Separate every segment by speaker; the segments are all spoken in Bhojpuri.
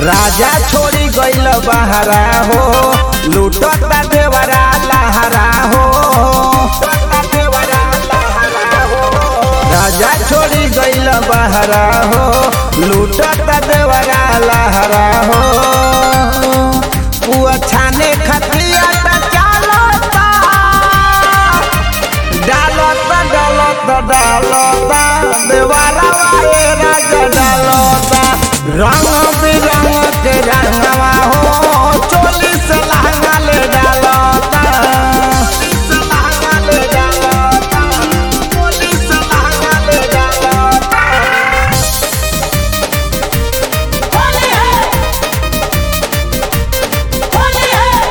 Speaker 1: राजा छोड़ी गइल बहरा हो लूटता देवरा लहरा हो राजा छोड़ी गइल बहरा हो लूटता देवरा लहरा हो पुआ छाने खतिया त चालता डालता डालता डालता देवारा वाए राजा डालता रंग बिरंग के रंगवा हो चोली से लहंगा ले डालता से लहंगा ले डालता चोली से लहंगा ले डालता
Speaker 2: होली है होली है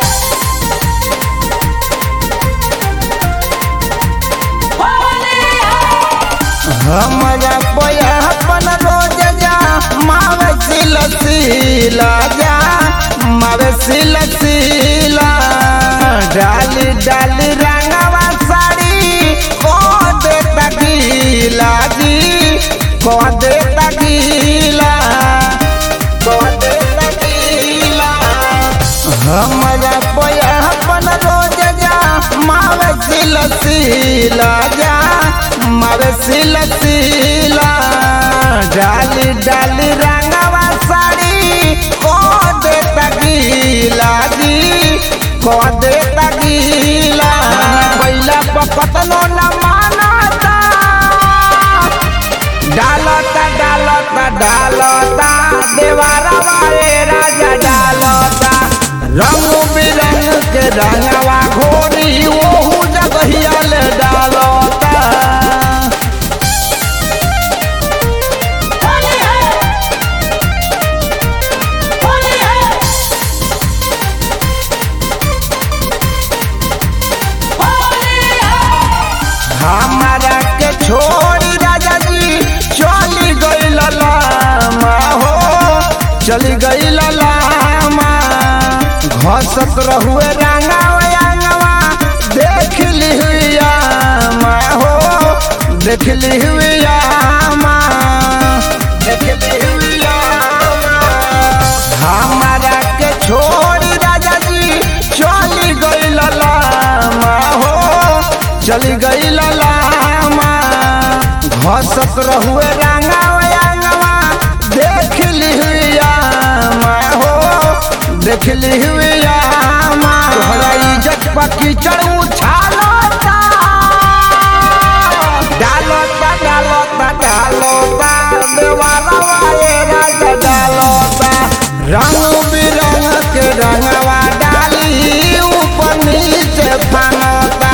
Speaker 2: होली है
Speaker 1: हमरा पयापन रोज जा मावे सिल सिला जा मावे सिल सिला डाली डाली रंगवा साड़ी को दे तगीला जी को दे तगीला को दे तगीला हमरा पयापन रोज जा मावे सिल सिला जा मावे सिल सिला डाली डाली रंगवा साड़ी को दे तगीला जी को दे तगीला पहिला पकतनो न मानता डालता डालता डालता देवारा वाले राजा डालता रंग बिरंग के रंगवा घोरी ओहू जगहिया ले डालता
Speaker 2: होली है होली है होली है
Speaker 1: हमारा के छोड़ी राजा जी चली गई लामा हो चली गई लामा घसत रहुए रंगावा रंगवा देख ली हुई आमा हो देख ली हुई आमा देख ली हुई आमा हमारा के छोड़ी राजा जी चली गई लामा हो चली गई लामा घसत रहुए रंगावा रंगवा देख ली हुई आमा हो देख ली हुई आमा तोहरा इज्जत पकी चढ़ू छालता डालता डालता डालता देवाला वाले राजा डालता रंग बिरंग के रंगवा डाली ऊपर नीचे फानता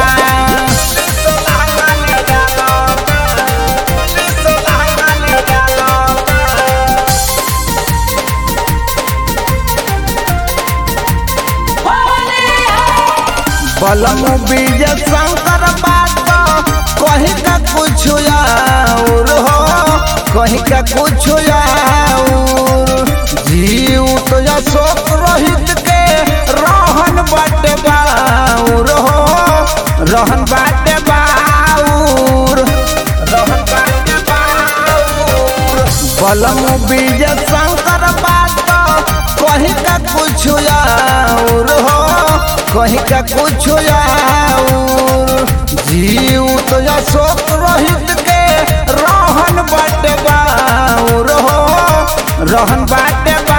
Speaker 2: होली है
Speaker 1: बलम बीज शंकर बात कहीं का कुछ और हो कहीं का कुछ और जीव तो अशोक रोहित के रहन बाटे बाउर हो रहन बाटे बाउर रहन बाटे बाउर बलम बीज शंकर बात कहीं का कुछ और हो कहीं का कुछ और जीव तो अशोक रोहित के रहन बाटे बाउर हो रहन बाटे बा